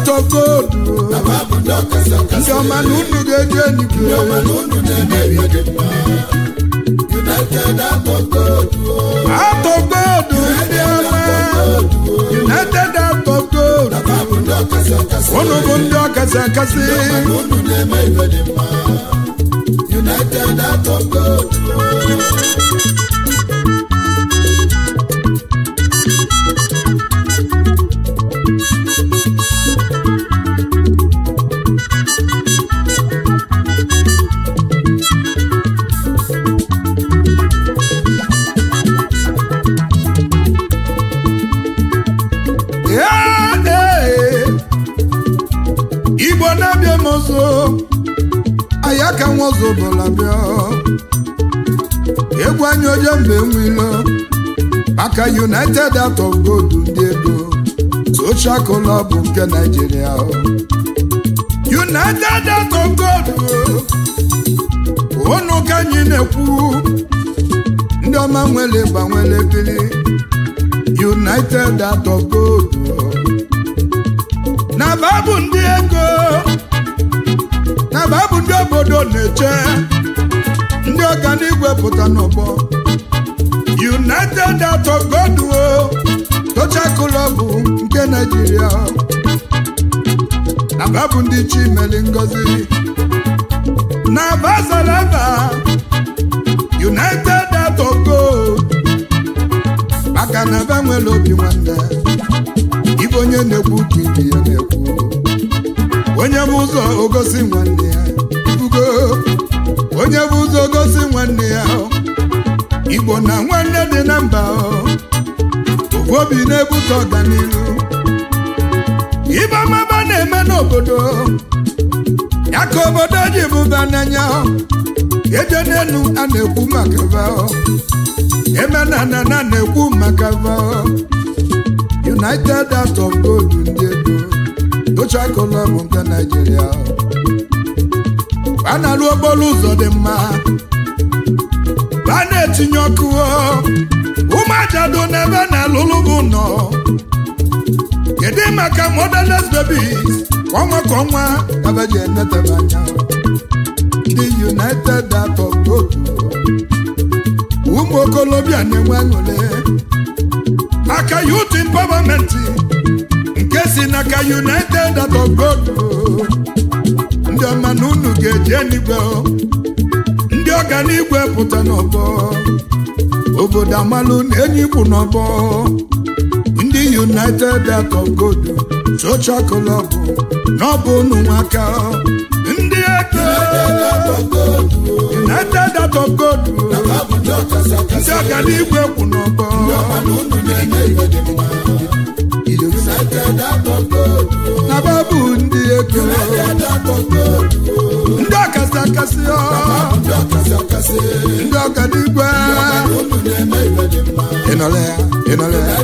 out of gold ndị ọma na unu ga-eji enigwe out of gold ndị ọma united out of gold unu bụ ndị ọkasị akasị United out of gold. Ya, ee. igbo na-abịa m ọzọ aya ka nwa ọzọ bụla bịa egwu anyị oje mgbe nwilo maka united out of gold ndị ego social club nke naijiria united out of gold ụnụ ka anyị na-ekwu ndị ọma nwere gbanwere bili united out of gold na babụ ndị ego na babụ ndị obodo na-eche ndị ọganigwe pụta n'ọgbọ united out of gold o tocha club nke naijiria na babụ ndị chimeli ngozi na bazalaba united out of gold maka na ebe nwere obi nwanne ibe onye na-ekwu ka ibe ya na-ekwu onye bụ ụzọ ogosi nwanne ya ibugo onye bụ ụzọ ogosi nwanne ya igbo na nwanne dị na mba ofu obi na-ebute ọganihu ibe ọmaba na-eme n'obodo ya ka obodo ji bụba n'anya eje n'elu a na-ekwu maka ba eme na na na na-ekwu maka ba united out of gold ndị ego tocha kolọm nke naijiria a na-alụ okporo ụzọ dị mma a na-etinye ọkụ ụmụajado n'ebe na-alụlụ bụ nọ kedu maka motherless babies kwa ọnwa ka ọnwa kabeji enetebe anya ndị united out of gold ụmụ okolobịa na-enwe aṅụrị maka youth empowerment nke si n'aka united out of gold ndị ọma na unu ga-eji enigwe ndị ọganigwe pụta n'ọgbọ obodo amalụ na enyi kwụ n'ọgbọ ndị united out of gold social club n'ọbụ unu nwaka ndị ego united out of gold ndị ọganigwe kwụ n'ọgbọ na babụ ndị ego ndị ọkasị akasị ndị ọganigwe ịnọle ya ịnọle ya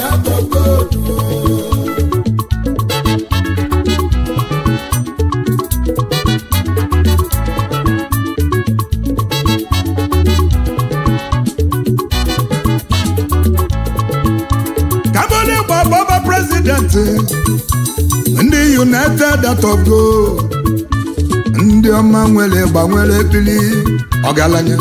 kabole gbọgbọba prezidenti ndị united out of gold ndị ọma nwere gbanwere bili ọgaranya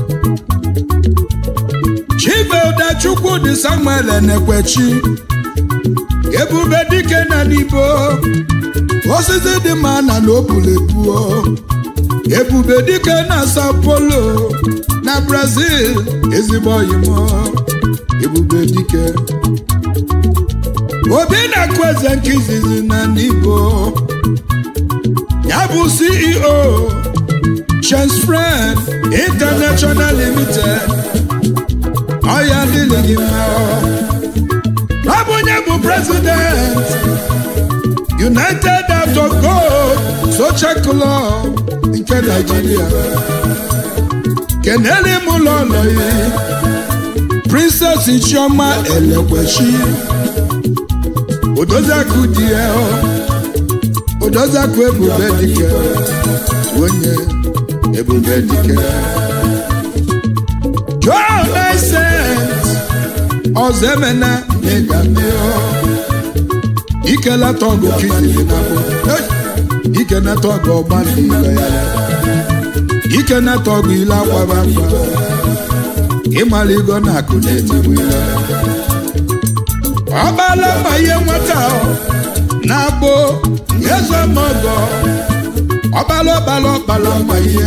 chibeudachukwu dị samuel na-ekwechi ebube dike na n'ibo osisi dị mma na n'obulebuo ebube dike na sao paulo na brazil ezigbo oyimo ebube dike obi na-akụ eze nke izizi na n'ibo ya bụ ceo chance friend international limited ọya dịrị gị mma ọ bụ onye bụ president united out of gold social club nke nigeria kenele m ụlọ ụlọ ya princess chioma elekwechi odoziakụ di ya odoziakụ ebube dike onye ebube dike john Vincent ọzọ emena megameo ikelata ọgụ kizili na bụ ikenata ọgụ ọgba ndị ilo ya ikenata ọgụ ile akwaba akwa ịmara igo na akụ na-etigbu ile ọgbala mma ihe nwata na-abụ eze mọgọ ọgbala ọgbala ọgbala mma ihe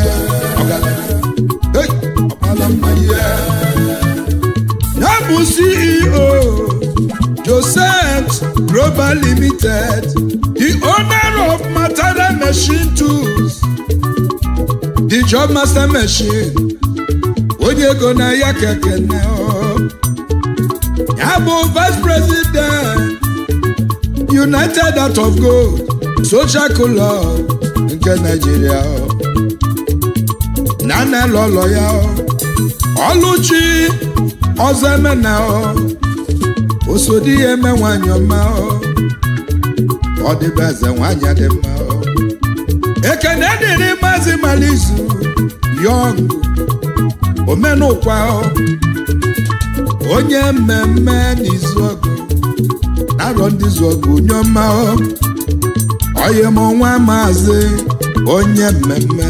ọgbala mma ihe ya bụ ceo joseph global limited the owner of matara machine tools the job master machine onye ego na ya kekene ya bụ vice president united out of gold social club nke nigeria na nna lọlọ ya ọlụchi ọzọ emena osodi ya eme nwanyị ọma ọ dịbe eze nwanyị dị mma ekene dịrị maazị malizu yọng omenụkwa onye mmemme n'izu ọgụ narọ ndị zu ọgụ onye ọma onye m ọnwa maazị onye mmemme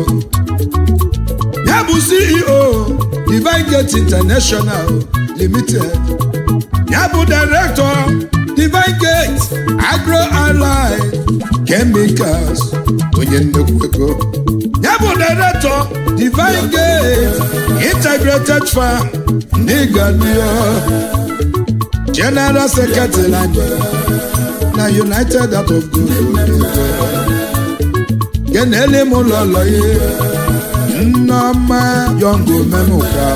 ya bụ ceo divine gate international limited ya bụ director divine gate agro ally chemicals onye nnukwu ego ya bụ director divine gate integrated farm n'ịgadio general secretary na united out of good kenele m ụlọlọ ya nneọma yọngụ menụka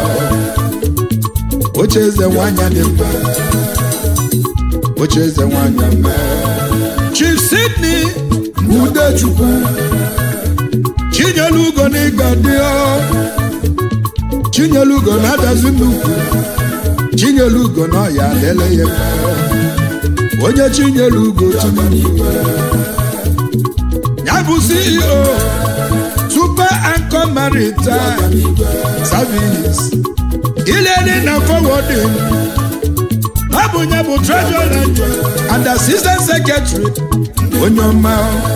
oche eze nwanyị dị mma oche eze nwanyị mma chief sydney udechukwu chinyelu ugo n'ịga dị chinyelu ugo na-adazi nnukwu chinyelu ugo na ọya lele ya onye chinyelu ugo chinyelu ya bụ ceo super anchor maritime service ilele na forwarding ọ bụ nye bụ treasurer and assistant secretary onye ọma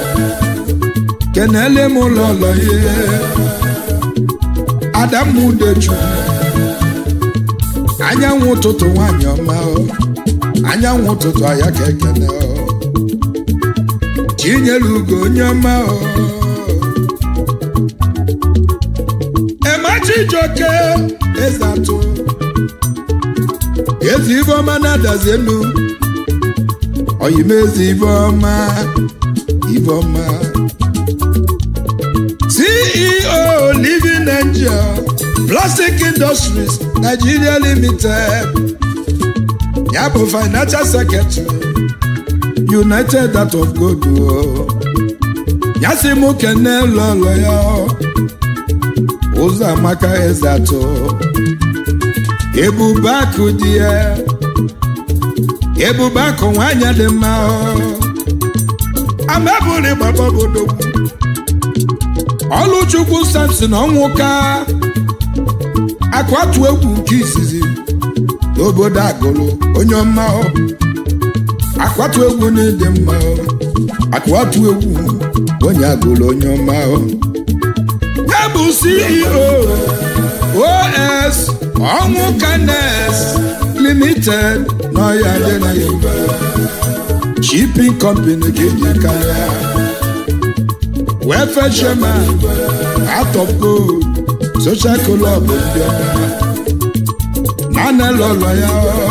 kenele m ụlọ ụlọ ihe adamudeju anyanwụ ụtụtụ nwanyị ọma anyanwụ ụtụtụ ahịa ka ekene chinyere ugo onye ọma emachijoke eze atụ ezi ibeọma na-adazi elu oyimezi ibeọma ibeọma ceo living angel plastic industries nigeria limited ya bụ financial secretary united out of gold ya si mụ kene lọlọ ya ụzọ amaka eze atọ ebube akụ dị ya ebube akụ nwanyị dị mma amebụrụ gbaba obodo ọlụchukwu samson ọnwụka akwatu egwu nke izizi n'obodo agụlụ onye ọma akwatu egwu na-ede mma akwatu egwu onye agụlụ onye ọma ya bụ ceo os ọnwụ kanes limited n'ọya dị na yoruba shipping company ka eji karịa welfare chairman out of gold social club ndị ọma nana lọlọ ya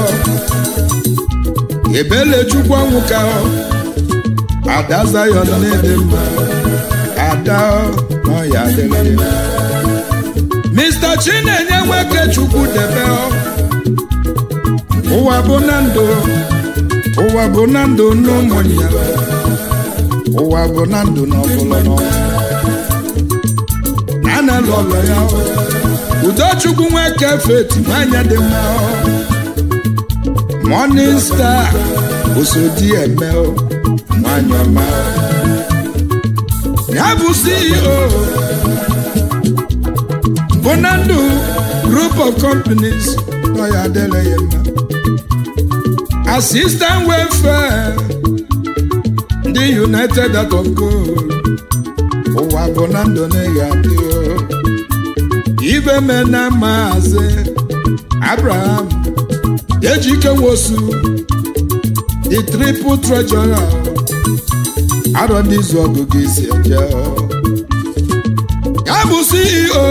ebele chukwu ọnwụ ka ada zayon na-ede mma ada n'ọya adịghị mma Mr. Chinenye nwoke chukwu debe ụwa bụ na ndụ ụwa bụ na ndụ n'ụmụnya ụwa bụ na ndụ n'ọbụla n'ọnwụ na na lọlọ ya udochukwu nwoke feti nwanyị dị mma morning star osodi eme nwanyị ọma ya bụ CEO Bonandu group of companies nọ ya adịla ya mma assistant welfare ndị united out of gold ụwa bụ na ndụ na-eghe adị ibe me na maazị abraham ejike nwosu the triple treasurer arọ ndị izu ọgụgụ isi eje ya bụ ceo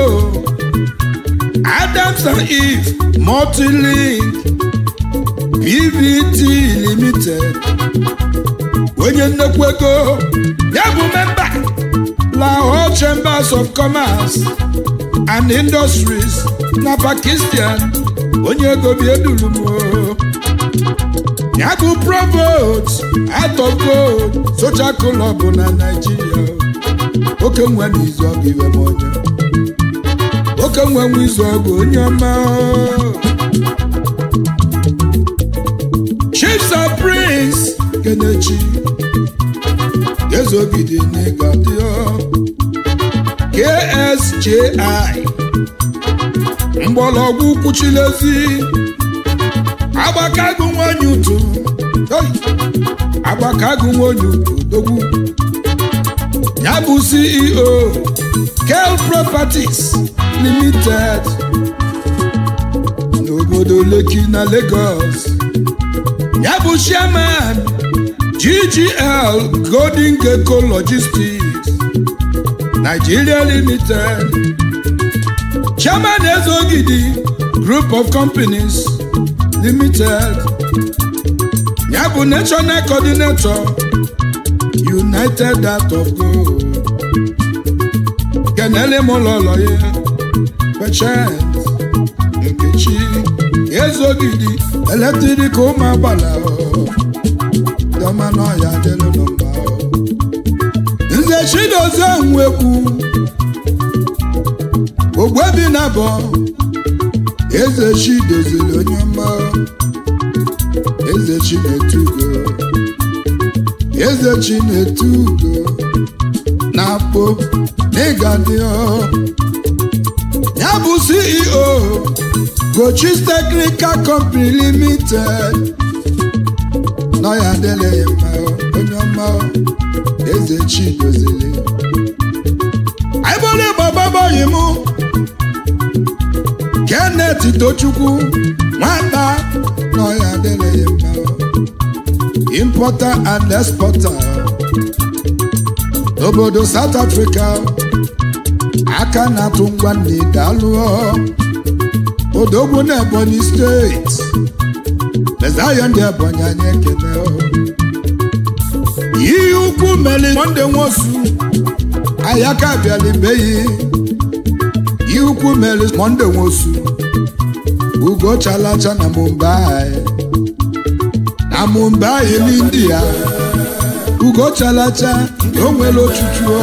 adams and eve multilink pvt limited onye nnekwu ego ya bụ memba lahore chambers of commerce and industries na pakistan onye ego bi eduru m ya bụ provost out of gold social club na naijiria oke nwe n'izu ọgụ ibe m onye oke nwe nwe izu ọgụ onye ọma chiefs of prince kenechi ezogide n'ịgadio ksji mgbọrọgwụ kwuchilezi agbakago nwanyị utu agbakago nwanyị utu dogwu ya bụ ceo kel properties limited n'obodo leki na lagos ya bụ chairman ggl golden gecko logistics nigeria limited chairman ezogidi group of companies limited ya bụ national coordinator united out of gold kenele m ụlọlọ ya pechent nkechi ezogidi eletrik ụmụ agbala dọma n'ọya dịlụ nọmba nze chidozie nwekwu ogbebi na bọ eze chi doziri onye ọma eze chi na-etugo eze chi na-etugo na-akpọ n'ịga dị ya bụ ceo gochis technical company limited nọ ya adịla ya mma onye ọma eze chi doziri aịbụrụ ịgbababoghị m Kenneth Tochukwu nwata nọ ya adịla ya mma importer and exporter n'obodo South Africa aka na-atụ ngwa nne daalụọ odogwu na Ebonyi steeti mezayo ndị Ebonyi anyị ekele ihe ukwu meli monde nwosu ayaka bịalibeghị ihe ukwu meli monde nwosu ugo chalacha na Mumbai na Mumbai n'India ugo chalacha o nwere ochuchu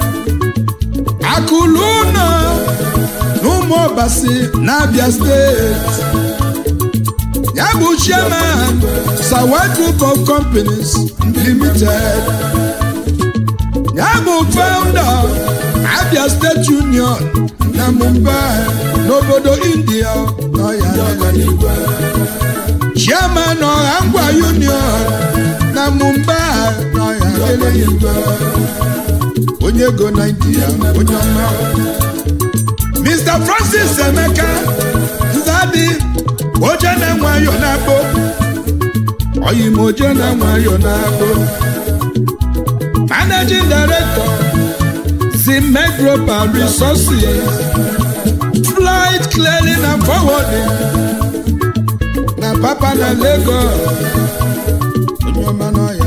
akụlụ ụlọ n'ụmụ ọbasi n'Abia steeti ya bụ chairman Sawa Group of Companies Limited ya bụ founder Abia State Union na Mumbai n'obodo India n'ọya chairman ọha ngwa Union na Mumbai n'ọya onye ego na India onye ọma Mr. Francis Emeka Nzadi oje na nwayọ na-akpọ oyi m oje na nwayọ na-akpọ managing director Zimek Global Resources flight clearing and forwarding na papa na Lagos onye ọma n'ọya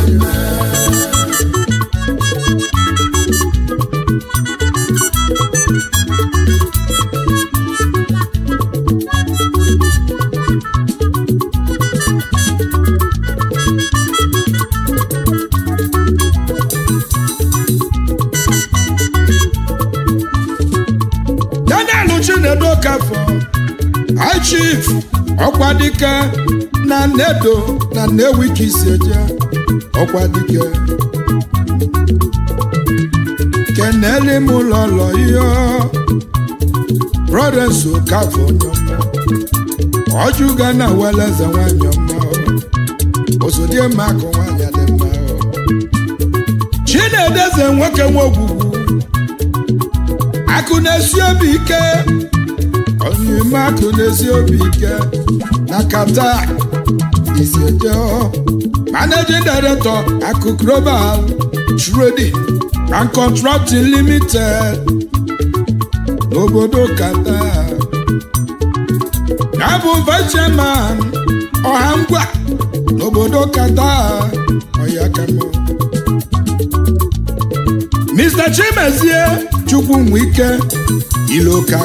Daniel Chinedu Okafọ High Chief Ọkwadike na Nnedo na Nnewi ka isi eje Ọkwadike kenele m lọlọ ihe Brothers Okafọ nyọma ọjụga na weleze nwanyị ọma osodie mma akụ nwanyị dị mma chinedeze nwoke nwe ogwugwu akụ na-esi obi ike onyime akụ na-esi obi ike na kata iseje managing director akụ global trading and contracting limited n'obodo kata ya bụ vice chairman ọha ngwa n'obodo kata ọya kamo Mr. Chimezie Chukwunwike Iloka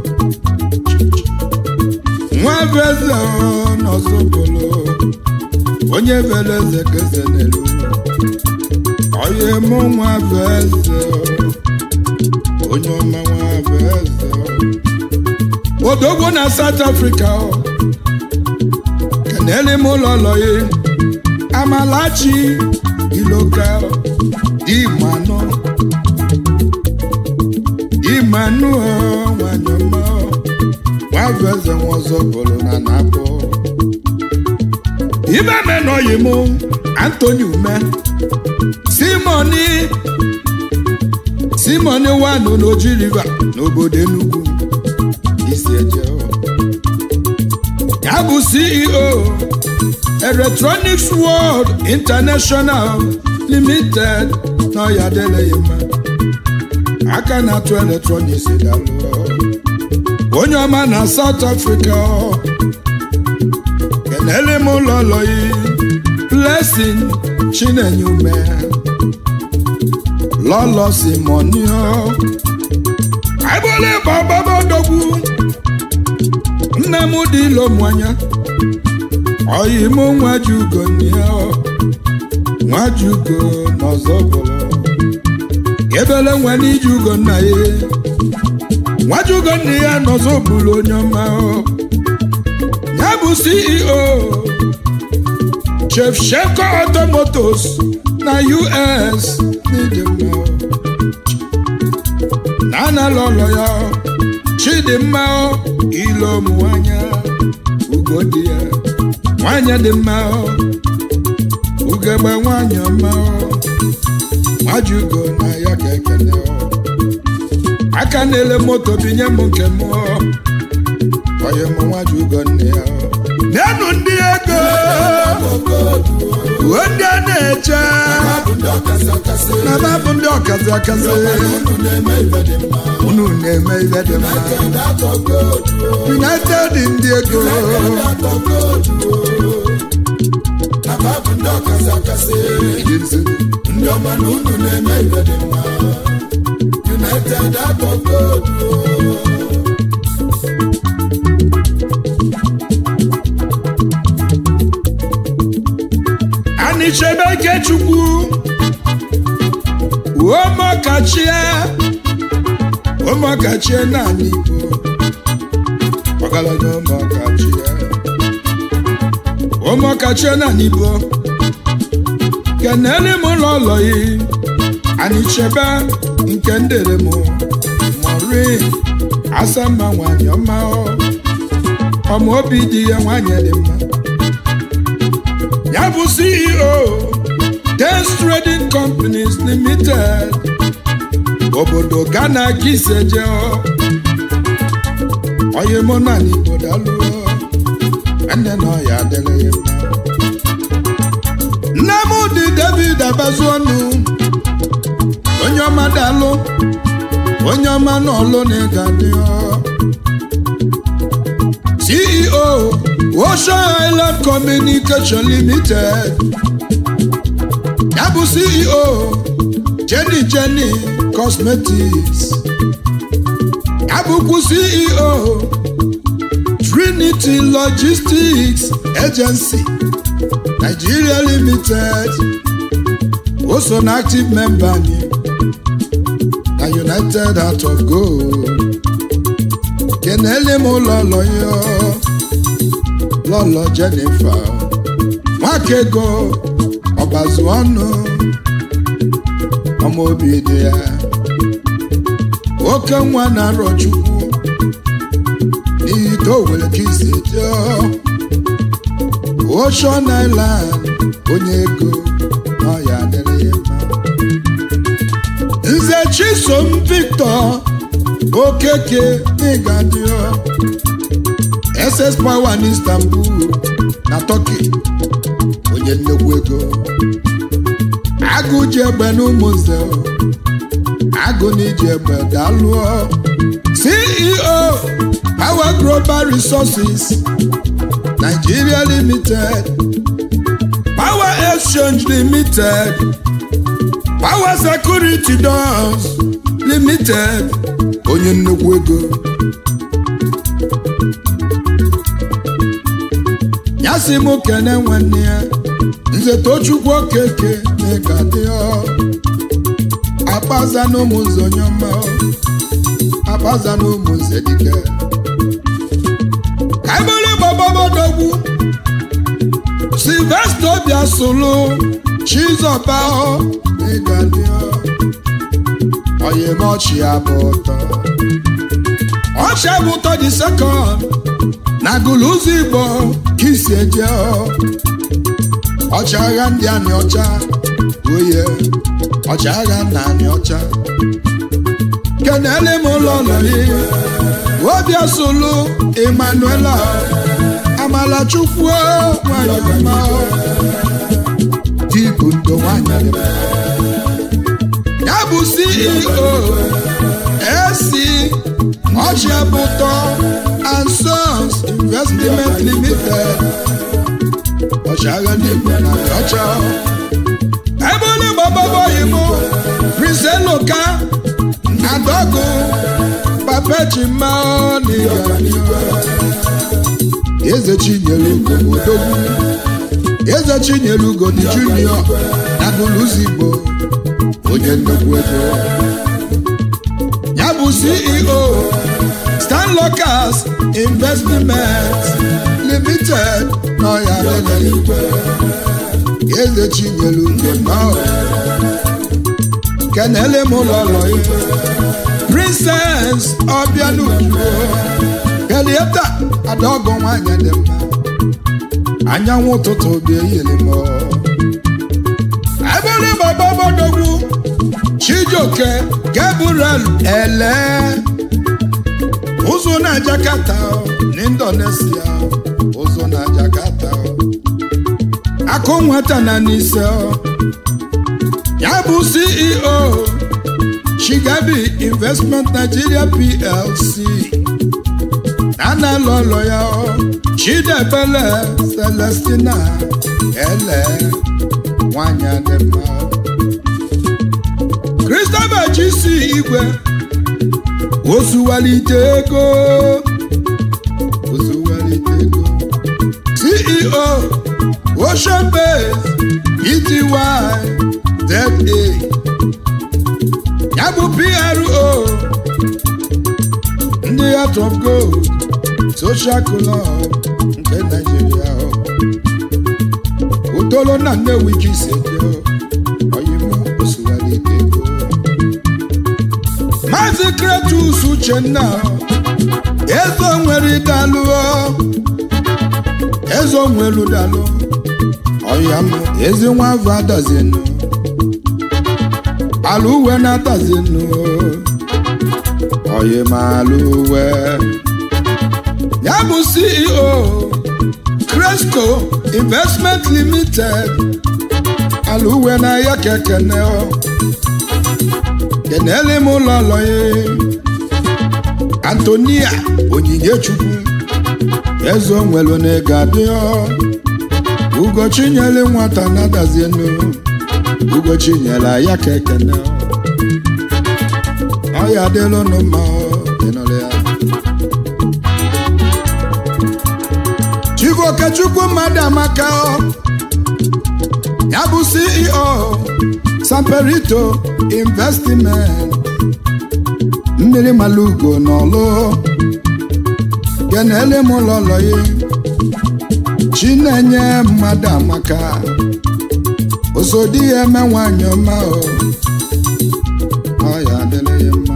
nwa bụ eze n'ọzọbolo onye bere eze ka eze n'elu onye mụ nwa bụ eze onye ọma nwa bụ eze odogwo na South Africa kenele m ụlọ lọye Amalachi Iloka Imano Emmanuel Wanyama Waveze Nwozobolo na Napo Ibe menoyi mụ Anthony Ume Simoni Simoni Wanu n'Oji River n'obodo Enugu isi eje ya bụ CEO Electronics World International Limited n'ọya adịleghị mma aka na-atụ eletrọniks dalụ onye ọma na South Africa kenele m ụlọ lọyi Blessing Chinenye ume lọlọ simonio agbole gbọgbọgbọdogwu nne m dị ilomwanya oyi mụ nwajugo nia nwajugo n'ọzọbụlụ ebele nwa n'iji ugo nna ya nwajugo nna ya nọzọ bụrụ onye ọma ya bụ CEO Chef Sheko Automotos na US n'ịdị mma na anala ụlọ ya Chidimma ilo nwanya ugo dị ya nwanyị dị mma ugegbe nwanyị ọma nwajugo na ya ka ekele aka na-ele moto binye m nke m onye m nwajugo nne ya n'enu ndị ego uwe ndị a na-eche na babụ ndị ọkazi akazi unu na-eme ihe dị mma united ndị ego ndị ọma na unu na-eme ibe dị mma united atọgodu anichebe ikechukwu uomokachie ụmụkachie naanị igbo ọgaranya ụmụkachie ụmụkachie naanị igbo kenele m ụlọ ụlọ yi anichebe nke ndere m mori asamba nwanyị ọma ọma obi dị ya nwanyị dị mma ya bụ CEO Dance Trading Companies Limited obodo Ghana kiseje onye mụ na n'Igbo dalụ nne na ọya adịrị ya mma nne m dị David abazu ọnụ onye ọma dalụ onye ọma n'ọlụ na ịga dị CEO Ocean Island Communication Limited ya bụ CEO Jenny Jenny Cosmetics ya bụkwu CEO Trinity Logistics Agency Nigeria Limited o so na active member anyị na United Heart of Gold kenele m ụlọ ụlọ ya lọlọ Jennifer nwakego ọbazu ọnụ ọma obi dị ya oke nwa na-arọ chukwu n'ihi ka o were ka isi jụọ Ocean Island onye ego na ọya adịrị ya mma chisom victor okeke n'ịgadio ss power n'istanbul na turkey onye nnekwu ego agụ ji egbe n'ụmụnze agụ na iji egbe daalụọ ceo power global resources nigeria limited power exchange limited power security doors limited onye nnukwu ego ya si m kene nwanne ya nze tochukwu okeke na-ega dị akpaza na ụmụnze onye ọma akpaza na ụmụnze dike ka ebere gbababodogwu silvester bịa solu chizọba ịga dị oyemochi abụ ụtọ ọchị abụ ụtọ dị sekọnd na gụlụzụ igbo ka isi eje ọchịagha ndị anị ọcha oye ọchịagha na anị ọcha kenele m ụlọ nọrị obia solu emmanuela amalachukwu nwanyị ọma dịbụ ndo nwanyị ya bụ ceo esi ọchịabụtọ and sons investment limited ọchịagha ndị igbo na ọcha ebe onye gbababọghị m prince eloka adọgụ papechima n'ịga eze chinyere ugo odogwu eze chinyere ugo dị junior na gụlụzi igbo onye nnukwu ego ya bụ ceo stan locals investment limited n'ọya igwe eze chinyere ugo nọ kenele m ụlọ ụlọ igwe princess ọbịanujuo Elieta adaọgọ nwanyị dị mma anyanwụ ụtụtụ bịa yiri m ebere gbababodogwu Chijioke Gabriel ele ụzụ na Jakarta na Indonesia ụzụ na Jakarta akụ nwata na n'ise ya bụ CEO Chigabi Investment Nigeria PLC nana lọlọ ya ọ Chidebele Celestina ele nwanyị dị mma Christopher Chisi Igwe ozuwalite ego ozuwalite ego CEO Ocean Base Ety ZA ya bụ PRO ndị Heart of Gold Social Club nke Nigeria utolo na Nnewi Chisedio oyimu osuwalite ego Maazị Kretus Uchenna ezo nwere dalụ ezo nwere dalụ ọya m ezi nwa afọ adazinu alụ uwe na-atazinu oyi ma alụ uwe ya bụ CEO Cresco Investment Limited alụ uwe na ya kekene kenele m ụlọ lọye Antonia Onyinye-Chukwu ezo nwelu na ego adịọ Ugochinyere nwata na-adazienu Ugochinyere ya kekene ọ ya adịlụ nụ mma ịnụrụ ya Chief Okechukwu mmadụ amaka ya bụ CEO Samperito Investment mmiri malugo n'ọlụ kenele m ụlọlọ ya Chinenye mmadụ amaka osodi ya eme nwanyị ọma ọ ya adịla ya mma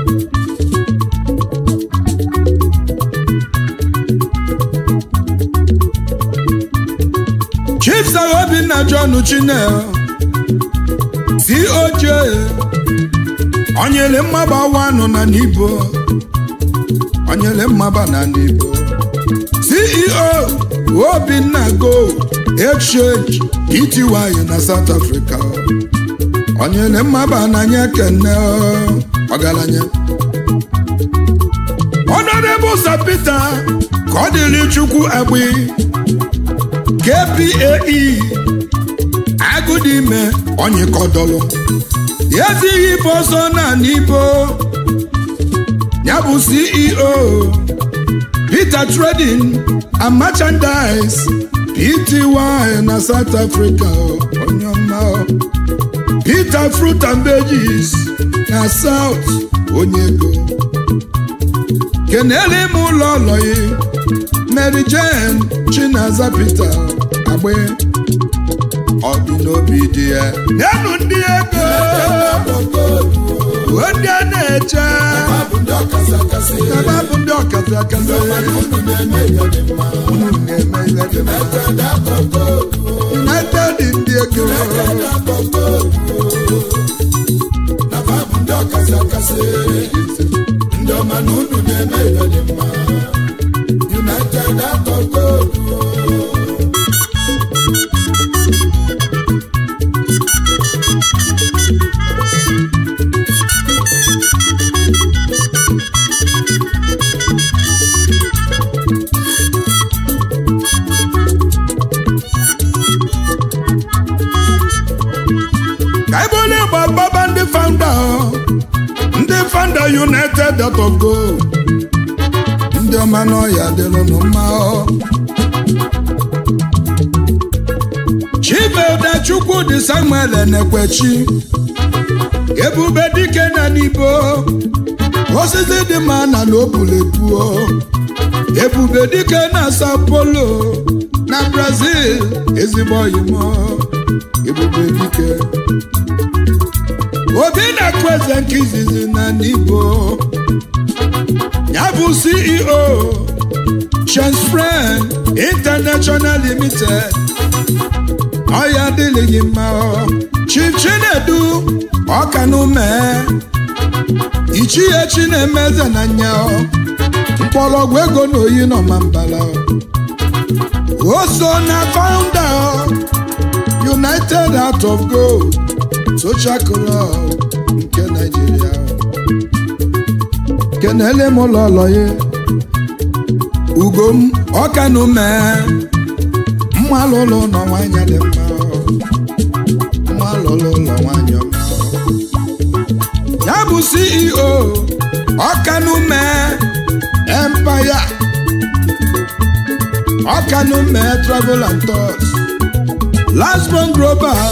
Chief Sir Obinna John Chinel COJ onyele mmaba wanụ na n'ibo onyele mmaba na n'ibo ceo obinna go exchange pty na south africa onyele mmaba na anya kene ọgaranya honorable sir peter ka ọ dịrị chukwu agbi kpae agụdime onyịkọdọlụ ezighị ibe ọzọ na n'ibo ya bụ ceo peter trading and merchandise pty na south africa onye ọma peter fruit and veggies na south onye ego kenele m ụlọ ọlọyi mary jane chinaza peter agbe ọ dị n'obi dị ya nyenụ ndị ego ndị a na-eche ebe bụ ndị ọkasị akasị unu na-eme ihe dị mma united ndị ego ndị ọma na unu na-eme ihe dị mma united out of gold ka ebe onye gba gbaba ndị founder ndị founder united dot of gold ndị ọma n'ọhịa dịrụnụ mma chibeda chukwudị samuel enekwechi ebube dike na n'ibo osisi dị mma na n'obulepuo ebube dike na sao paulo na brazil ezigbo oyimo ebube dike obi na-akụ eze nke izizi na n'ibo ya bụ ceo chensfren international limited ọya adịghị mma chief chinedu ọkanume ichie chinemeze na nya mkpọrọgwụ ego na oyi nọ ma mbala o so na founder united out of gold social club nke Nigeria kenele m ụlọ ụlọ ya ugom ọkanume mma lụlụ ụlọ nwanyị dị mma mma lụlụ ụlọ nwanyị ọma ya bụ ceo ọkanume empire ọkanume travel and tours lasbon global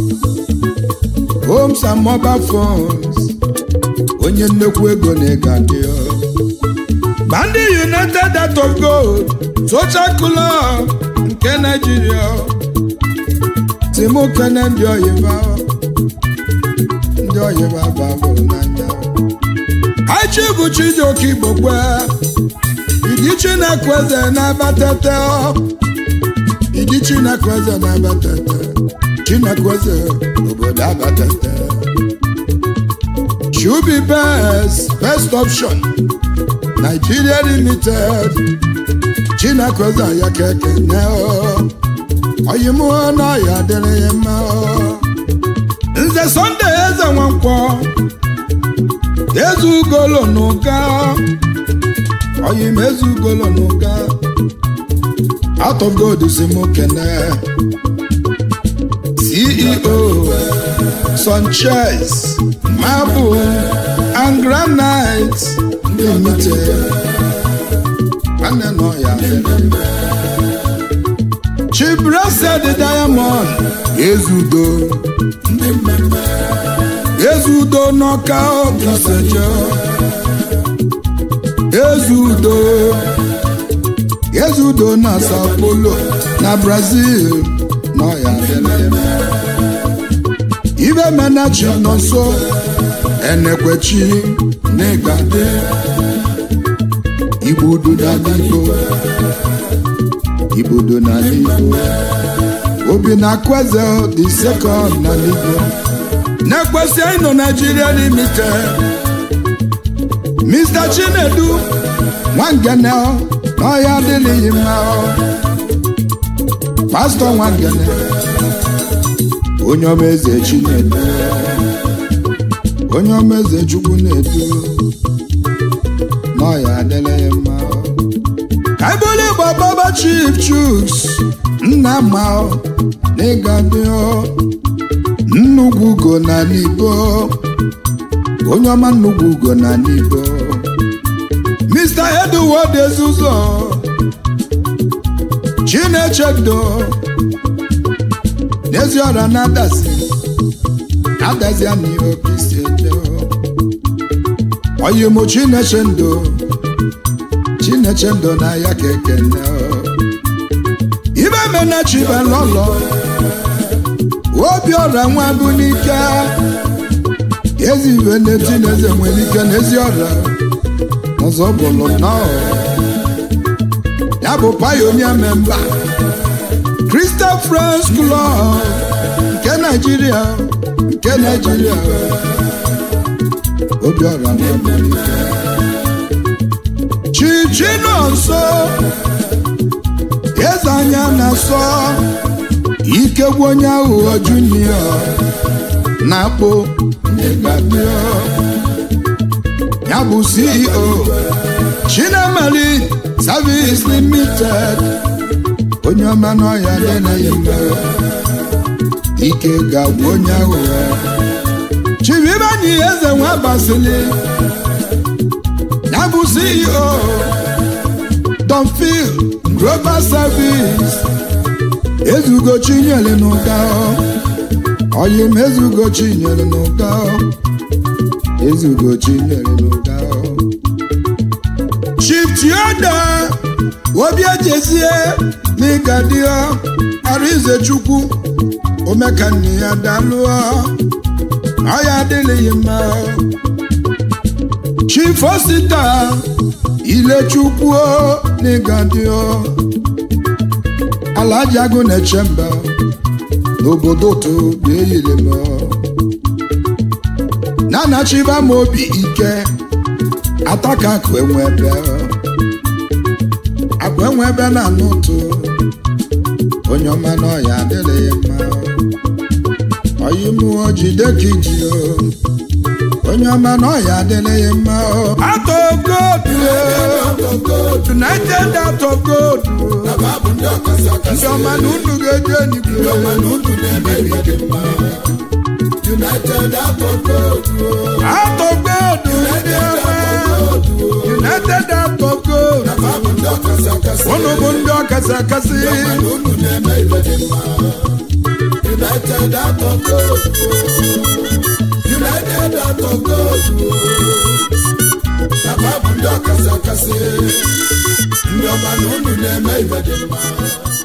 homes and mobile phones onye nnekwu ego na-ego adị bandị united dot of gold social club nke naijiria timokene ndị oyiba ndị oyiba babụrụ n'anya achi bụ chijioke igbo kwe idi chinekweze na-abatete idi chinekweze na-abatete chinekweze obodo abatete Shubi best best option Nigeria limited Chinakweza ya keke ne o Oyimu na ya dịrị ya mma o Nze Sunday eze nwankwọ Ezu ugolo n'ụga Oyim ezu ugolo n'ụga Out of God si mụ kene CEO Sanchez Marble and Granite Limited Nwanne nọ ya Chibrasa the Diamond Ezudo ndị mmemme Ezudo n'ọka Obisejo Ezudo Ezudo na Sao Paulo na Brazil nọ ya dịrị ibe menachi nọ nso enekwechi n'ịgade igbudu n'aligbo igbudu n'aligbo obi na kweze dị sekọnd n'aligbo na-ekwesị anyị nọ Nigeria limited Mr. Chinedu Nwangene n'ọhịa adịghị mma pastọ Nwangene onye ọma eze Chinedu onye ọma eze Chukwu na-edu n'ọhịa adịghị mma ka ebule gbababa Chief Chuks nna ma n'ịga dị nnukwu ugo na n'ibo onye ọma nnukwu ugo na n'ibo Mr. Edward Ezuzo Chinechedo n'ezi ọra na-adazi adazi anyị oke isi eje oyimo Chinechendo Chinechendo na ya ka ekene ibe mena chibalọlọ obiọra nwa bụ n'ike ezi ibe na-eti n'eze nwere ike n'ezi ọra ọzọ bụlụ nnọọ ya bụ pionia memba Crystal Friends Club nke Naijiria nke Naijiria obiọra nwa bụ n'ike chichinu nso eze anya na-asọ ikegbu onye aghụghọ junior na-akpụ ịgadio ya bụ CEO Chinamali Service Limited onye ọma n'ọhịa dị na ya mma ike ga-agwụ onye aghụghọ Chivibanyi eze nwa basili ya bụ CEO Donfil Global Service ezugo chinyere n'ụka oyim ezugo chinyere n'ụka ezugo chinyere n'ụka Chief Tioda obi ejezie n'ịgadio Arize Chukwu omekanne ya dalụọ ọya adịghị mma Chief Osita Ilechukwu n'ịgadio Alhaji agụ na-eche mba n'obodo otu ga-eyiri m na-anachiba m obi ike ataka akụ enwe ebe akụ enwe ebe na-anụ ụtụ onye ọma n'ọya adịghị mma oyi mụọ jide ka iji onye ọma n'ọya adịghị mma atọ godu united out of gold ndị ọma na unu ga-eji enigwe United out of gold. out of gold ndị ọma united out of gold Abụ ndị ọkasị akasị. unu bụ ndị ọkasị akasị Unu na-eme ibe dị mma. United out of gold. United out of gold. Abụ ndị ọkasị akasị. Ndị ọma na unu na-eme ibe dị mma.